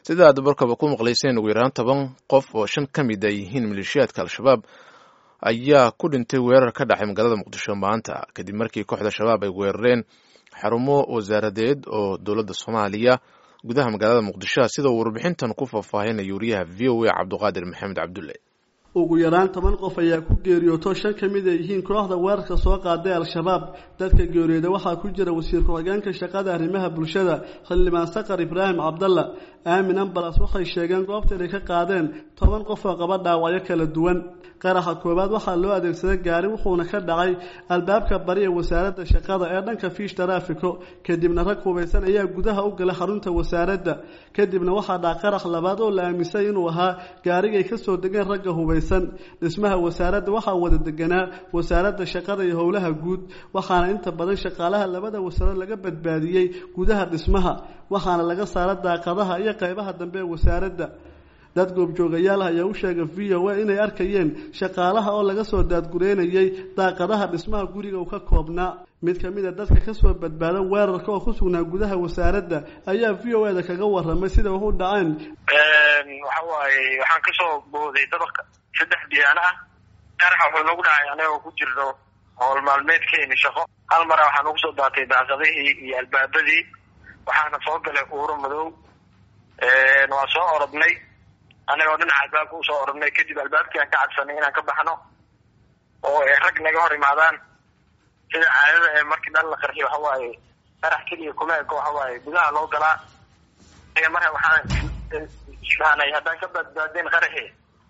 sida aad barkaba ku maqlayseen ugu yaraan toban qof oo shan ka mid ay yihiin maleeshiyaadka al-shabaab ayaa ku dhintay weerar ka dhacay magaalada muqdisho maanta kadib markii kooxda shabaab ay weerareen xarumo wasaaradeed oo dowladda soomaaliya gudaha magaalada muqdisho sida uu warbixintan ku faahfaahinaya wariyaha v o a cabduqaadir maxamed cabdulle ugu yaraan toban qof ayaa ku geeriyooto shan ka mid ay yihiin kooxda weerarka soo qaaday al-shabaab dadka geeriyooda waxaa ku jira wasiir ku-xigeenka shaqada arrimaha bulshada xildhibaan sakar ibraahim cabdalla aamin ambalas waxay sheegeen goobta inay ka qaadeen toban qof oo qaba dhaawacyo kala duwan qaraxa koowaad waxaa loo adeegsaday gaari wuxuuna ka dhacay albaabka bari ee wasaaradda shaqada ee dhanka fiish taraafiko kadibna rag hubaysan ayaa gudaha u galay xarunta wasaaradda kadibna waxaa dhaca qarax labaad oo la aaminsay inuu ahaa gaarigay kasoo degeen ragga hubaysan dhismaha wasaaradda waxaa wada deganaa wasaaradda shaqada iyo howlaha guud waxaana inta badan shaqaalaha labada wasaarad laga badbaadiyey gudaha dhismaha waxaana laga saara daaqadaha iyo qaybaha dambe ee wasaaradda dad goobjoogayaal ayaa u sheegay v o a inay arkayeen shaqaalaha oo laga soo daadgureynayay daaqadaha dhismaha guriga uu ka koobnaa mid ka mid a dadka kasoo badbaada weerarka oo ku sugnaa gudaha wasaaradda ayaa v o a-da kaga waramay sida wax u dhaceen waxa waaye waxaan kasoo booday dabaqa saddex diyaano ah qaraxa wuxuu nagu dhacay anagoo ku jirno howl maalmeedkeeni shaqo hal mara waxaa nagu soo daatay daaqadihii iyo albaabadii waxaana soo galay uuro madow waa soo orodnay anagoo dhinaca albaabka usoo orodnay kadib albaabkii aan ka cadsanay inaan ka baxno oo ay rag naga hor imaadaan sida caadada ee markii dhan la qarxiy waxa waaye qarax keliya kuma eko waxa waaye gudaha loo galaa marka waxaan isfahanay haddaan ka badbaadeen qaraxi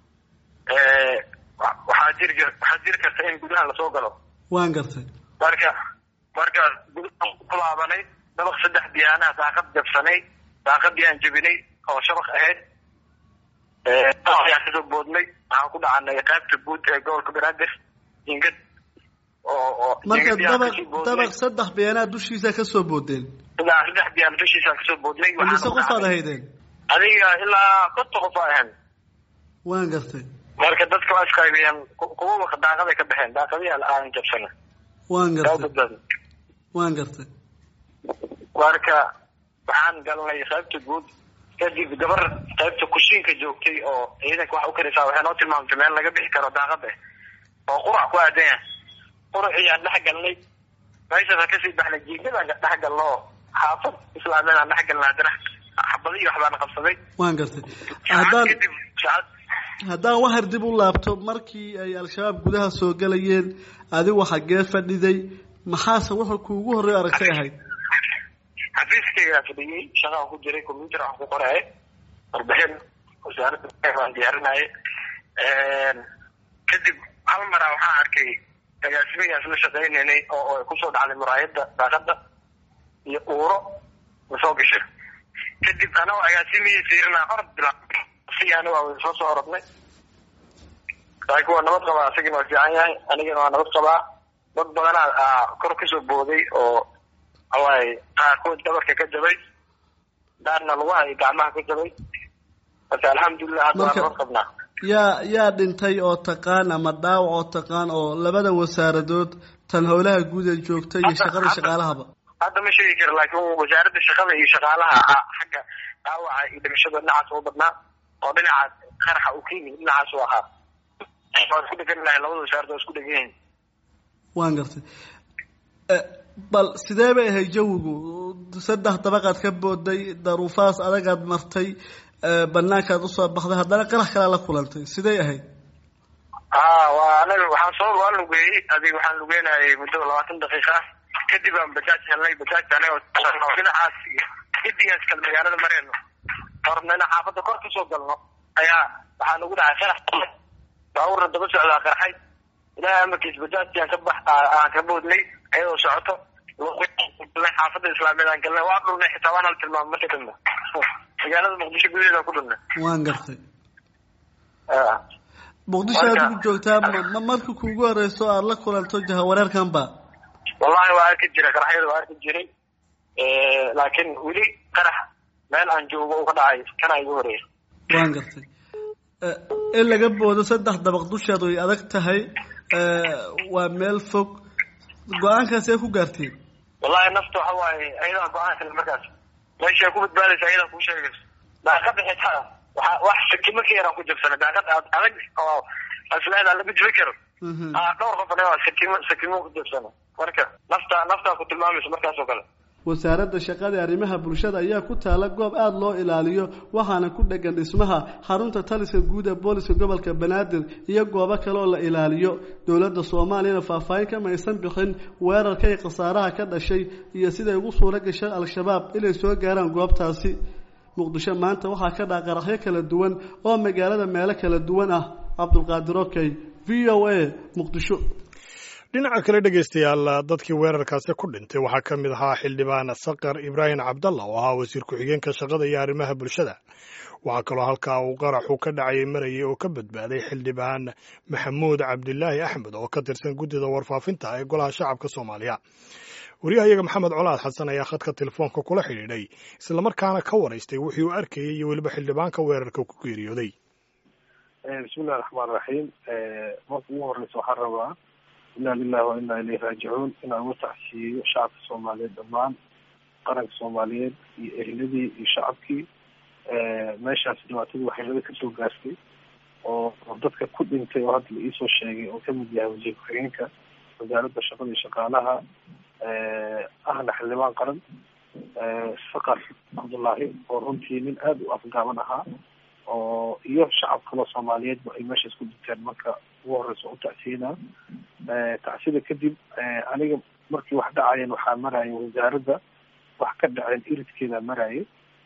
waxaa jiri waxaa jiri karta in gudaha lasoo galo waan gartay marka marka gudahaan ku laabanay dabaq saddex diyaanaha daaqad jabsanay daaqadii aan jebinay oo shabaq ahayd ayaan kasoo boodnay waxaan ku dhacanay qaybta guud ee gobolka banaadir ingad oo marka dabaq dabaq saddex biyaanaa dushiisa kasoo boodeen ilaa saddex biyaan dushiisaan kasoo boodnay mise qofaad ahaydeen adiga ilaa konta qof a ahan waan gartay marka dadka waa isqaybiyeen kuwa daaqaday ka baxeen daaqadihi aan jabsana waan gartay waan gartay marka waxaan galnay qaybta guud kadib gabar qaybta kushiinka joogtay oo ciidanka wax u karaysaa waxay noo tilmaamtay meel laga bixi karo daaqada oo qurac ku aadan yahay quraciyaan dhex galnay meeshaasaan kasii baxnay jiigadaan dhex galno oo xaafad islaamiyadaan dhex galnay haddana xabadihi waxbaana qabsaday waan gartay haddaan kadib saacad haddaan waxar dib u laabto markii ay al-shabaab gudaha soo galayeen adigu xaggee fadhiday maxaase wuxuu kuugu horreey aragtay ahayd xafiiskaygaa fadhiyey shaqaan ku jiray combyuter aan ku qoraye warbixin wasaaradda aan diyaarinaaye kadib hal maraa waxaan arkay agaasimayaas la shaqaynaynay oo ay kusoo dhacday muraayadda daaqada iyo uuro masoo gashay kadib anagoo agaasimihii fiirinaa orod bila si aniga waa soo soo orodnay laakiin waa nabad qabaa asagina waa fiican yahay anigana waa nabad qabaa dad badanaa kor kasoo booday oo waxawaaye qaarkood dabarka ka jabay daarna lugaha iyo gacmaha ka jabay marka alxamdulilah hadda waa nabad qabnaa yaa yaa dhintay oo taqaan ama dhaawac oo taqaan oo labada wasaaradood tan howlaha guud ee joogta iyo shaqada shaqaalahaba hadda ma sheegi kara laakiin wasaaradda shaqada iyo shaqaalaha xagga dhaawaca iyo dhimashada dhinacaas u badnaa oo dhinaca qaraxa uu ka yimid dhinacaas u ahaa waa isku dhegan lahay labada wasaarad waa isku dhegan yihin waan gartay bal sidee bay ahayd jawigu saddex dabaqaad ka booday daruufahaas adagaad martay banaankaad usoo baxday haddana qarax kalea la kulantay sidey ahayd ha waa anaga waxaan soo waa lugeeyey adig waxaan lugeynayay muddo labaatan daqiiqa ah kadib aan bajaaj helnay bajaajka anaga dhinacaas gedigaas kale magaalada mareyno horna ina xaafadda kor kasoo galno ayaa waxaa nagu dhacay qarax baabuurna daba socdaa qarxay ilaahay amarkiis bajaajki aan ka bax aan ka boodnay ayadoo socoto xaafadda islaamiyad aan galnay waa dhulnay xitaa waana la tilmaamay marka dambe magaalada muqdisho gudaheeda ku dhulnay waan gartay muqdisho aad ugu joogtaa ma marka kuugu horeyso aada la kulanto jahawareerkan ba wallahi waa arki jiray qaraxyada waa arki jiray laakiin weli qarax meel aan joogo u ka dhacay kana igu horeeya waan gartay in laga boodo saddex dabaq dusheed way adag tahay waa meel fog go-aankaas ee ku gaarteen wallahi nafta waxa waaye ayadaa go-aanka markaas meesha ku badbaadaysa ayadaa kuu sheegayso daaqada xitaa waa wax sakimo ka yaraan ku jabsana daaqad adag oo isleedaa lama jibi karo dhowr qof anaga sakimo sakimo ku jabsana marka nafta naftaa ku tilmaamaysa markaas oo kale wasaaradda shaqada ee arrimaha bulshada ayaa ku taala goob aada loo ilaaliyo waxaana ku dhegan dhismaha xarunta taliska guud ee booliska gobolka banaadir iyo goobo kale oo la ilaaliyo dowladda soomaaliyana faahfaahin kama aysan bixin weerarka iyo khasaaraha ka dhashay iyo siday ugu suuro gashay al-shabaab inay soo gaaraan goobtaasi muqdisho maanta waxaa ka dhaca qaraxyo kala duwan oo magaalada meelo kala duwan ah cabdulqaadir okey v o a muqdisho dhinaca kale dhegaystayaal dadkii weerarkaasi ku dhintay waxaa ka mid ahaa xildhibaan sakar ibraahim cabdalla oo ahaa wasiir ku-xigeenka shaqada iyo arrimaha bulshada waxaa kaloo halkaa uu qaraxu ka dhacay marayay oo ka badbaaday xildhibaan maxamuud cabdilaahi axmed oo ka tirsan guddida warfaafinta ee golaha shacabka soomaaliya wariyahayaga maxamed colaad xasan ayaa khadka telefoonka kula xidhiidhay islamarkaana ka waraystay wixii uu arkayay iyo weliba xildhibaanka weerarka ku geeriyooday bismillahi raxmaan raxiim marka ugu horeysa waxaan rabaa inaa lilahi wa inaa ilayhi raajicuun inaan uga tacsiyeeyo shacabka soomaaliyeed dhammaan qaranka soomaaliyeed iyo ehladii iyo shacabkii meeshaas dhibaatadii waxyeelada kasoo gaartay oo dadka ku dhintay oo hadda la iisoo sheegay oo kamid yahay wasiir ku-xigeenka wasaaradda shaqada iyo shaqaalaha ahna xildhibaan qaran sakar cabdullaahi oo runtii nin aada u afgaaban ahaa oo iyo shacab kaloo soomaaliyeedba ay meeshaas ku dhinteen marka ugu horeysa u tacsiyenaa tacsida kadib aniga markii wax dhacayeen waxaa maraya wasaaradda wax ka dhaceen iridkeeda maraya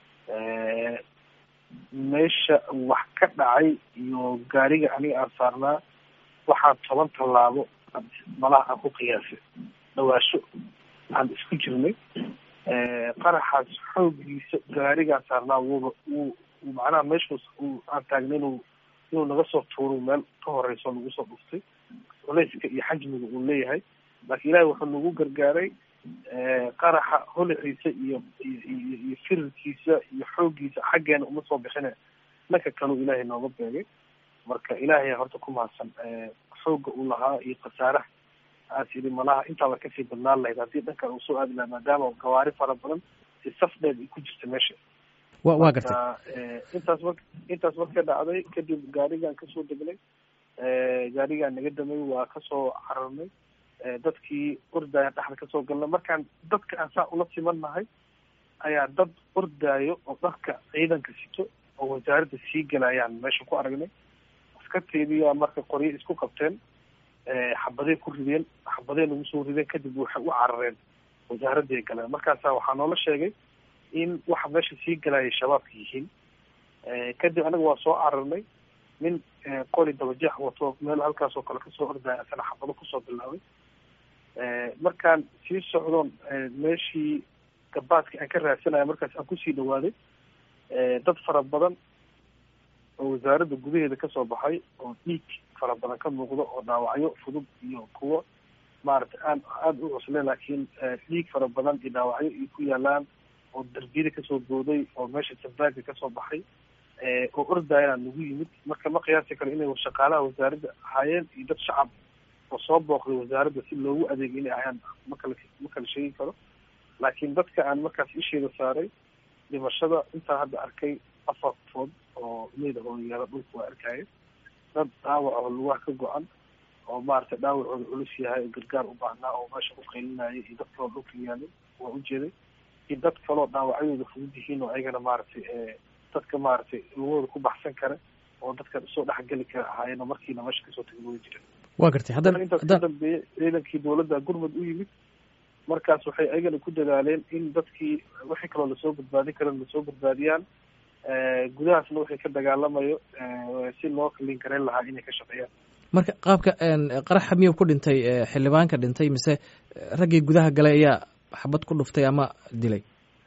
meesha wax ka dhacay iyo gaariga aniga aan saarnaa waxaan toban tallaabo malaha aan ku qiyaasay dhawaasho aan isku jirnay qaraxaas xoogiisa gaarigaan saarnaa wuuba wuu macnaha meeshaas uu aan taagnay inuu inuu naga soo tuuro meel ka horeyso nagu soo dhuftay culeyska iyo xajmiga uu leeyahay laakiin ilaahay wuxuu nagu gargaaray qaraxa holiciisa iyo iyo iyo firirkiisa iyo xooggiisa xaggeena uma soo bixine dhanka kaleu ilaahay nooga beegay marka ilaahay horta ku mahadsan xoogga uu lahaa iyo khasaaraha aas yidhi malaha intaaba kasii badnaan lahayd haddii dhankan uu soo aadi lahaa maadaama gawaari fara badan si saf dheed ay ku jirta meesha wa waa gartay intaas mar intaas marka dhacday kadib gaarigaan kasoo degnay gaarigaan naga damay waa kasoo cararnay dadkii ordaya dhexda kasoo galnay markaan dadka aan saa ula siman nahay ayaa dad ordaayo oo dharka ciidanka sito oo wasaaradda sii galayaan meesha ku aragnay askarteediyaa marka qoryo isku qabteen xabaday ku rideen xabaday nagu soo rideen kadib waxay u carareen wasaaradday galeen markaasa waxaa noola sheegay in waxa meesha sii galaya shabaabka yihiin kadib anaga waa soo cararnay nin qori dabajeex wato meel halkaas oo kale kasoo ordaya asana xabado kusoo bilaabay markaan sii socdoon meeshii gabaadka aan ka raadsanaya markaas aan kusii dhawaaday dad fara badan oo wasaaradda gudaheeda kasoo baxay oo dhiig fara badan ka muuqdo oo dhaawacyo fudud iyo kuwo maaragtay aan aada u cusle laakiin dhiig fara badan iyo dhaawacyo iyo ku yaalaan oo darbiyada kasoo booday oo meesha sabaaga kasoo baxay oo ordayana nagu yimid marka ma qiyaasi karo inay shaqaalaha wasaaradda ahaayeen iyo dad shacab oo soo booqday wasaaradda si loogu adeegay inay ahayaan makala ma kala sheegi karo laakiin dadka aan markaas isheeda saaray dhimashada intaan hadda arkay afar qofood oo meyda oo yaala dhulka waa arkaya dad dhaawac oo lugaha ka go-an oo maaragtay dhaawacooda culus yahay oo gargaar u baahnaa oo meesha ku qaylinaya iyo dad kaloo dhulka yaalay waa ujeeday iyo dad kaloo dhaawacyadooda fudud yihiin oo ayagana maaragtay dadka maaragtay lugahooda ku baxsan kara oo dadka soo dhexgeli kara ahaayeen oo markiina meesha kasoo tagay wada jireen waa gartay haddana intaas ka dambeeyey ciidankii dawladda gurmud u yimid markaas waxay ayagana ku dadaaleen in dadkii wixii kaloo lasoo badbaadin kara lasoo badbaadiyaan gudahaasna wixii ka dagaalamayo si loo kalin karayn lahaa inay ka shaqeeyaan marka qaabka qaraxa miyuu ku dhintay xildhibaanka dhintay mise raggii gudaha galay ayaa xabad ku dhuftay ama dilay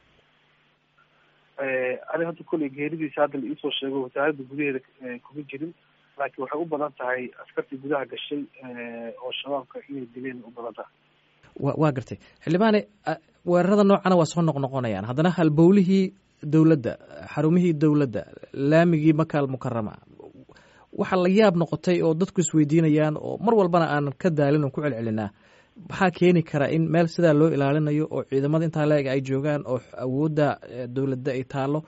ani hadda kolley geeridiisa hadda la iisoo sheego wasaaradda gudaheeda kuma jirin laakiin waxay u badan tahay askartii gudaha gashay oo shabaabka inay dileen u badan tahay wa waa gartay xildhibaane weerarada noocana waa soo noqnoqonayaan haddana halbowlihii dowladda xarumihii dowladda laamigii makaal mukarama waxaa la yaab noqotay oo dadku isweydiinayaan oo mar walbana aanan ka daalin oo ku celcelinaa maxaa keeni kara in meel sidaa loo ilaalinayo oo ciidamada intaa la-eg ay joogaan oo awoodda dowladda ay taalo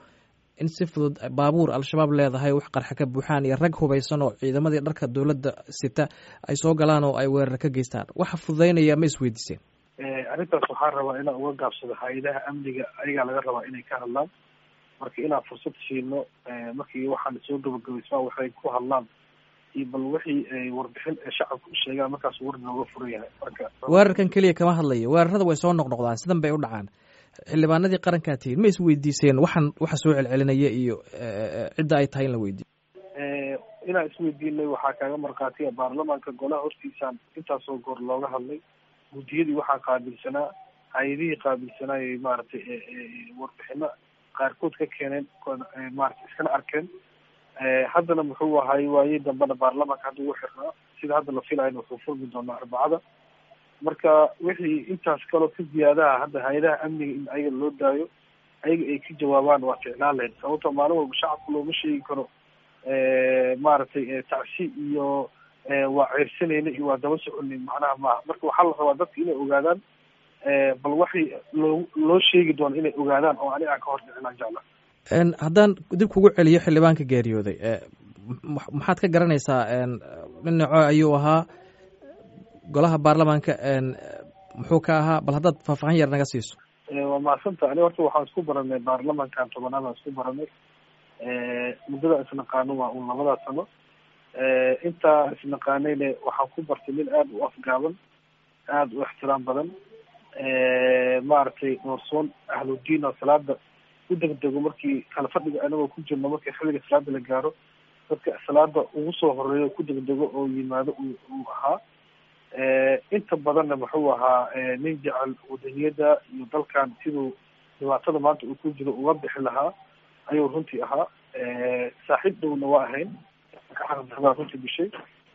in si fudud baabuur al-shabaab leedahay wax qarxa ka buuxaan iyo rag hubaysan oo ciidamadii dharka dowladda sita ay soo galaan oo ay weerar ka geystaan waxa fududaynaya ma isweydiiseen arrintaas waxaan rabaa inaan uga gaabsado hay-adaha amniga ayagaa laga rabaa inay ka hadlaan marka inaan fursad siino markii waxaan soo gabagabaysmaa waxay ku hadlaan iyo bal wixii warbixin ee shacabka u sheegaan markaas war nooga furan yahay marka weerarkan keliya kama hadlayo weerarada way soo noqnoqdaan sidan bay u dhacaan xildhibaanadii qarankaa tihiin ma isweydiiseen waxaan waxa soo celcelinaya iyo cidda ay tahay in la weydiiyo inaan isweydiinay waxaa kaaga markhaatiya baarlamaanka golaha hortiisaan intaasoo goor looga hadlay guddiyadii waxaa qaabilsanaa hay-adihii qaabilsanaayay maaragtay warbixino qaarkood ka keeneen maarata iskana arkeen haddana muxuu ahay waayey dambena baarlamaanka hadda ugu xirnaa sida hadda la filayana wuxuu furmi doonaa arbacada marka wixii intaas kaloo ka ziyaadaha hadda hay-adaha amniga in ayaga loo daayo ayaga ay ka jawaabaan waa ficlaan lahayd sababto maalin walba shacabka looma sheegi karo maaragtay tacsi iyo waa ceyrsanayna iyo waa daba soconay macnaha maaha marka waxaa la rabaa dadka inay ogaadaan bal waxay loo loo sheegi doono inay ogaadaan oo aniga aan ka hor dhicinaan jecla haddaan dib kugu celiyo xildhibaanka geeriyooday maxaad ka garanaysaa dhinaco ayuu ahaa golaha baarlamaanka muxuu ka ahaa bal haddaad faahfaahin yar naga siiso waa mahadsanta aniga horta waxaan isku baranay baarlamaankan tobanaad aan isku baranay muddada isnaqaano waa un labadaa sano intaa isnaqaanayne waxaan ku bartay nin aada u afgaaban aada u ixtiraam badan maaragtay noorsoon ahludiin oo salaada u degdego markii kala fadhiga anagoo ku jirno markii xilliga salaada la gaaro dadka salaada ugu soo horeeyo ku degdego oo yimaado uu ahaa inta badanna muxuu ahaa nin jecel wadaniyada iyo dalkan siduu dhibaatada maanta uu ku jiro uga bixi lahaa ayuu runtii ahaa saaxiib dhowna waa ahayn runtii bishay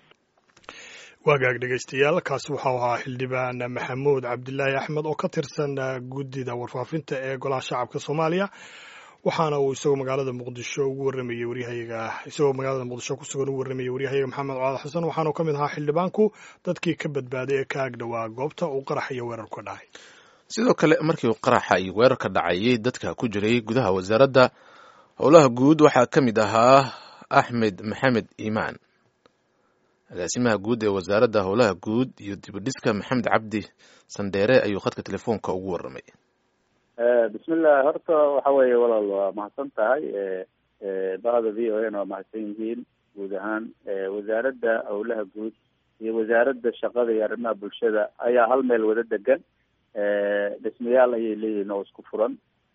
waagaag dhegeystayaal kaasi waxau ahaa xildhibaan maxamuud cabdilaahi axmed oo ka tirsan guddida warfaafinta ee golaha shacabka soomaaliya waxaana uu isagoo magaalada muqdisho ugu warramayey waryahayaga isagoo magaalada muqdisho kusugan ugu warramayey waryahayaga maxamed colaad xasan waxaanu ka mid ahaa xildhibaanku dadkii ka badbaaday ee ka ag dhowaa goobta uu qarax iyo weerar ka dhacay sidoo kale markii uu qaraxa iyo weerar ka dhacayay dadka ku jiray gudaha wasaaradda howlaha guud waxaa ka mid ahaa axmed maxamed iimaan agaasimaha guud ee wasaaradda howlaha guud iyo dibadhiska maxamed cabdi sandheere ayuu khadka telefoonka ugu warramay bismillah horta waxa weeye walaal waa mahadsan tahay bahda v o n waa mahadsan yihiin guud ahaan wasaaradda howlaha guud iyo wasaaradda shaqada iyo arrimaha bulshada ayaa hal meel wada degan dhismayaal ayay leeyihiin oo isku furan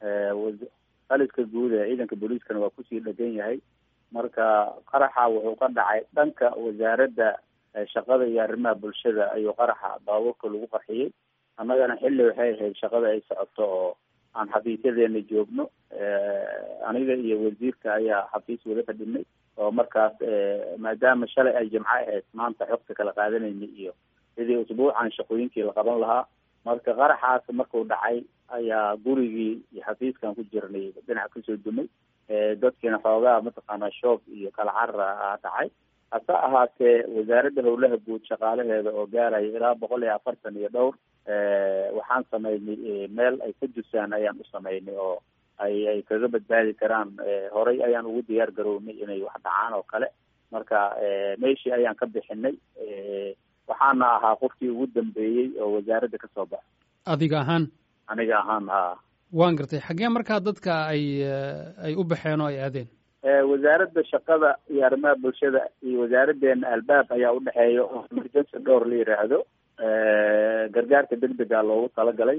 qaliska guud ee ciidanka booliiskana waa kusii dhegan yahay marka qaraxa wuxuu ka dhacay dhanka wasaaradda shaqada iyo arrimaha bulshada ayuu qaraxa baabuurka lagu qarxiyey annagana xilli waxay ahayd shaqada ay socoto oo aan xafiisyadeena joogno aniga iyo wasiirka ayaa xafiis wada fadhinay oo markaas maadaama shalay ay jimco ahayd maanta xogta kala qaadanayna iyo sidii usbuucan shaqooyinkii la qaban lahaa marka qaraxaas markuu dhacay ayaa gurigii iyo xafiiskan ku jirnay dhinac kasoo dumay dadkiina xoogaa mataqaanaa shoob iyo kala carra a dhacay hase ahaatee wasaaradda howlaha guud shaqaalaheeda oo gaaraya ilaa boqol iyo afartan iyo dhowr waxaan samaynay meel ay ka dusaan ayaan u samaynay oo ay ay kaga badbaadi karaan horay ayaan ugu diyaar garownay inay wax dhacaan oo kale marka meeshii ayaan ka bixinay waxaana ahaa qofkii ugu dambeeyey oo wasaaradda kasoo baxa adiga ahaan aniga ahaan ha waan gartay xaggee markaa dadka ay ay u baxeen oo ay aadeen wasaaradda shaqada iyo arrimaha bulshada iyo wasaaraddeena albaab ayaa udhexeeya oo emergency dhowr la yiraahdo gargaarka degdega loogu talagalay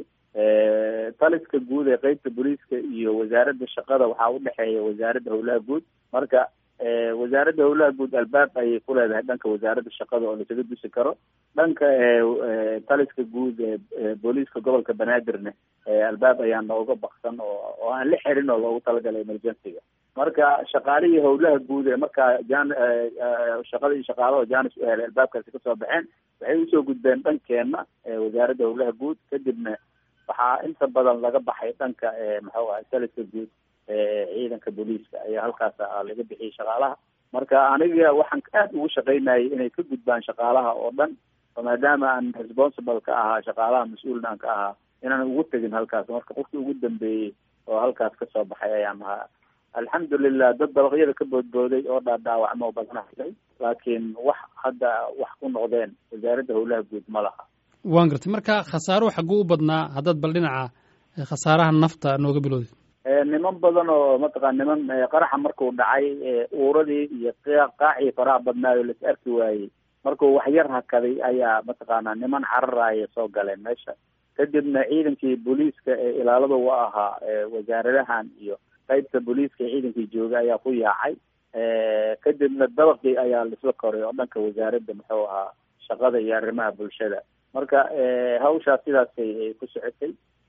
taliska guud ee qeybta booliiska iyo wasaaradda shaqada waxaa udhexeeya wasaaradda howlaha guud marka wasaaradda howlaha guud albaab ayay ku leedahay dhanka wasaaradda shaqada oo lasaga dusi karo dhanka taliska guud ee booliiska gobolka banaadirne albaab ayaa nooga baksan oo oo aan la xirin oo loogu talagalay emergencyga marka shaqaalihii howlaha guud ee markaa jan shaqada iyo shaqaalaha janis u helay albaabkaasi kasoo baxeen waxay usoo gudbeen dhankeena wasaaradda howlaha guud kadibna waxaa inta badan laga baxay dhanka maxuu ahay taliska guud ciidanka booliiska ayaa halkaas laga bixiyay shaqaalaha marka aniga waxaan aad ugu shaqaynayay inay ka gudbaan shaqaalaha oo dhan maadaama aan responsible ka ahaa shaqaalaha mas-uulna aan ka ahaa inaan ugu tegin halkaas marka qofkii ugu dambeeyey oo halkaas kasoo baxay ayaan ahaa alxamdulilah dad dabaqyada ka boodbooday oo dhaadhaawacmo badana helay laakiin wax hadda wax ku noqdeen wasaaradda howlaha guud ma laha waan gartay marka khasaaruhu xagguu u badnaa haddaad bal dhinaca khasaaraha nafta nooga bilowdid niman badan oo mataqana niman qaraxa markuu dhacay uuradii iyo qaacii faraha badnaayo las arki waayey markuu waxyar hakaday ayaa mataqaana niman cararaya soo galeen meesha kadibna ciidankii booliiska ee ilaalada u ahaa wasaaradahan iyo qaybta booliiska ee ciidankii joogay ayaa ku yaacay kadibna dabaqii ayaa laisla koray oo dhanka wasaaradda muxuu ahaa shaqada iyo arrimaha bulshada marka hawshaas sidaasay ku socotay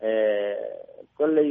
kolley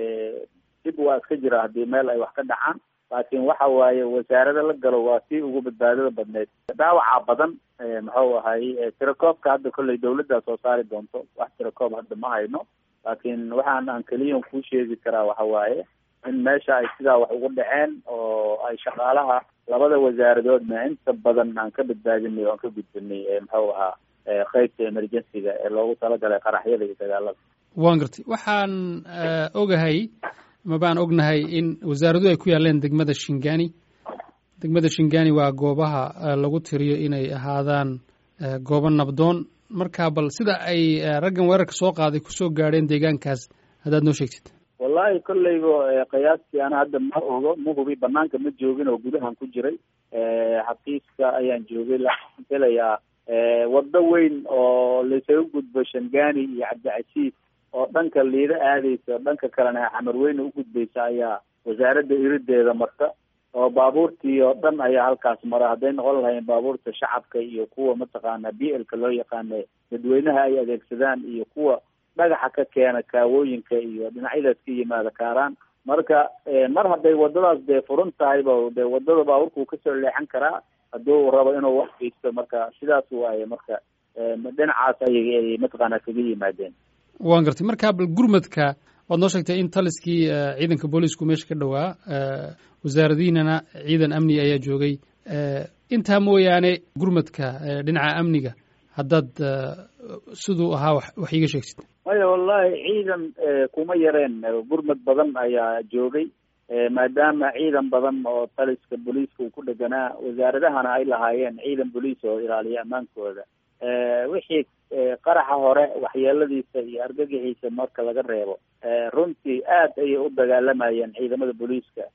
dib waa iska jira haddii meel ay wax ka dhacaan laakiin waxa waaye wasaarada la galo waa tii ugu badbaadada badneyd dhaawaca badan muxuu ahay tirakoobka hadda kolley dawladdaa soo saari doonto wax tirakoob hadda ma hayno laakiin waxaan aan keliyan kuu sheegi karaa waxa waaye in meesha ay sidaa wax ugu dhaceen oo ay shaqaalaha labada wasaaradoodna inta badan aan ka badbaadinay oo aan ka gudbinay muxuu ahaa qaybta emergencyga ee loogu talagalay qaraxyada iyo dagaalada waan gartay waxaan ogahay ma baan ognahay in wasaaraduhu ay ku yaaleen degmada shingani degmada shingani waa goobaha lagu tiriyo inay ahaadaan goobo nabdoon marka bal sida ay raggan weerarka soo qaaday kusoo gaadheen deegaankaas haddaad noo sheegtid wallahi kolleyba qiyaastii ana hadda ma ogo ma hubi banaanka ma joogin oo gudahan ku jiray xafiiska ayaan joogay laakiin helayaa waddo weyn oo laysaga gudbo shangani iyo cabdicasiis oo dhanka liida aadeysa oo dhanka kalena xamarweyne u gudbaysa ayaa wasaaradda irideeda marta oo baabuurtii oo dhan ayaa halkaas mara hadday noqon lahayn baabuurta shacabka iyo kuwa mataqaana b lka loo yaqaana dadweynaha ay adeegsadaan iyo kuwa dhagaxa ka keena kaawooyinka iyo dhinacyadaas ka yimaada kaaraan marka mar hadday wadadaas dee furan tahayba dee wadada baabuurkuu kasoo leexan karaa hadduu rabo inuu wax geysto marka sidaas waaye marka dhinacaas ayay mataqaana kaga yimaadeen waan gartay marka bal gurmadka waad noo sheegtay in taliskii ciidanka booliisku meesha ka dhowaa wasaaradihiinana ciidan amni ayaa joogay intaa mooyaane gurmadka dhinaca amniga haddaad siduu ahaa wax iiga sheegtid maya wallahi ciidan kuma yareen gurmad badan ayaa joogay maadaama ciidan badan oo taliska booliiska uu ku dheganaa wasaaradahana ay lahaayeen ciidan booliis oo ilaaliya ammaankooda wixii qaraxa hore waxyeeladiisa iyo argagixiisa marka laga reebo runtii aad ayay u dagaalamayeen ciidamada booliiska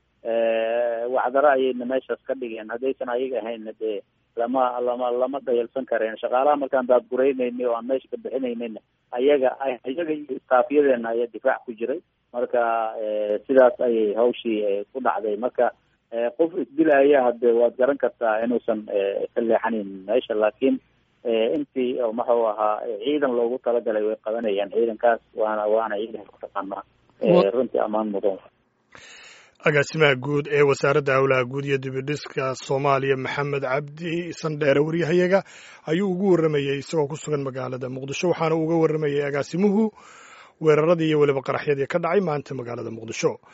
wacdaro ayayna meeshaas ka dhigeen haddaysan ayaga ahaynna dee lama lama lama dhayalsan kareen shaqaalaha markaan daadguraynayna oo aan meesha ka bixinaynayna ayaga ayaga iyo istaafyadeena ayaa difaac ku jiray marka sidaas ayay hawshii ku dhacday marka qof isdilaya hade waad garan kartaa inuusan ka leexanayn meesha laakiin intii maxuu ahaa ciidan loogu talagalay way qabanayaan ciidankaas waana waana ciidan kutaqaanaa runtii ammaan mudan agaasimaha guud ee wasaaradda howlaha guud iyo dibidhiska soomaaliya maxamed cabdi sandheere waryahayaga ayuu ugu warramayey isagoo ku sugan magaalada muqdisho waxaana uga warramayey agaasimuhu weeraradii iyo weliba qaraxyadii ka dhacay maanta magaalada muqdisho